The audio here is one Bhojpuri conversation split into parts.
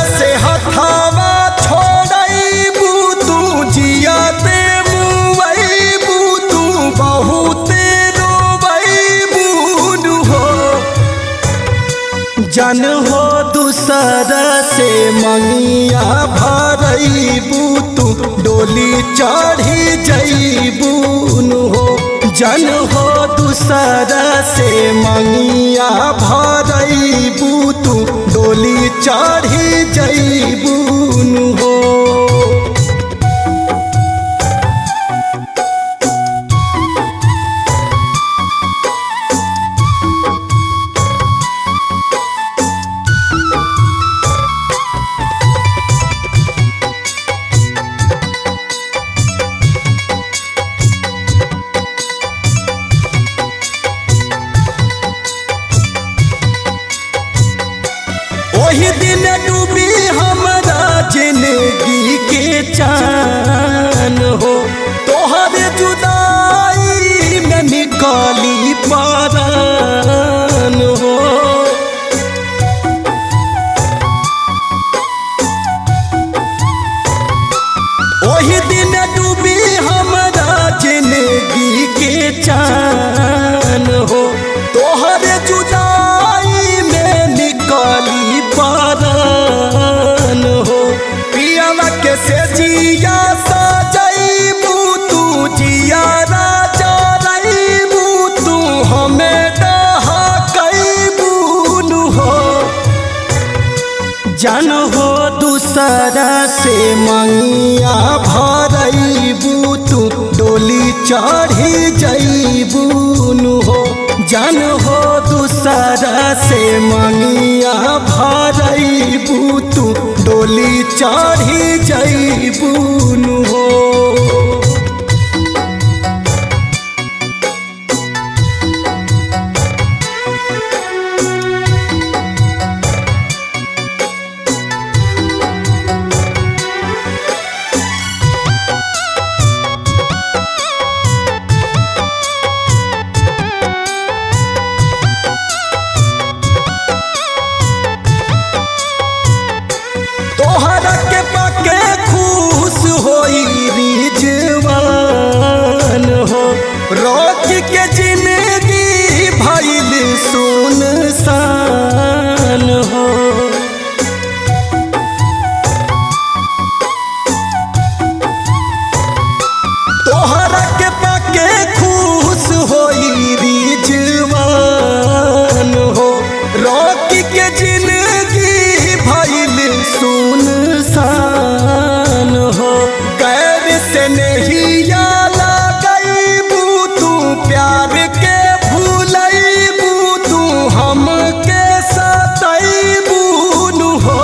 से हथावा छोड़बू तू जियाते मुबू तू बहुते रोबू हो जन हो दूसर से मंगिया भरबू तू डोली चढ़ी जईबू हो जन हो दूसर से मंगिया भरबू तू डोली चढ़ी जईबू हो ओही दिन डूबी हमरा जिंदगी के चान हो तोहर जुदाई में निकाली पारान हो ओही दिन डूबी हमरा जिंदगी के चान हो तोहर जुदाई में निकाली पारान हो पियावा के से जिया सजैबू तू जिया राजा रईबू तू हमें डहा कैबू हो जन हो दूसरा से मंगिया भरबू तू डोली चढ़ी जईबू हो जन हो दूसरा से मंगिया भरबू तू डोली चढ़ी जईबू हो तोहरा के पाके खुश होई रिजवान हो रोज के जिंदगी भइल सुनसान हो तोहरा के पाके खुश होई रिजवान हो रोकी के जिंदगी भइल सुनसान हो गैर से नहीं लगैबू तू प्यार के भूलैबू तू हमके सतैबू हो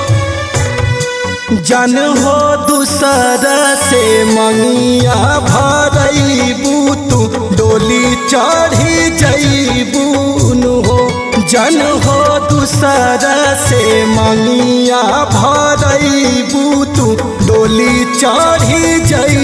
जन हो दूसर से मंगिया भरबू तू डोली चढ़ी जईबू हो जन हो दूसर से मंगिया भरबू तू डोली चढ़ी जई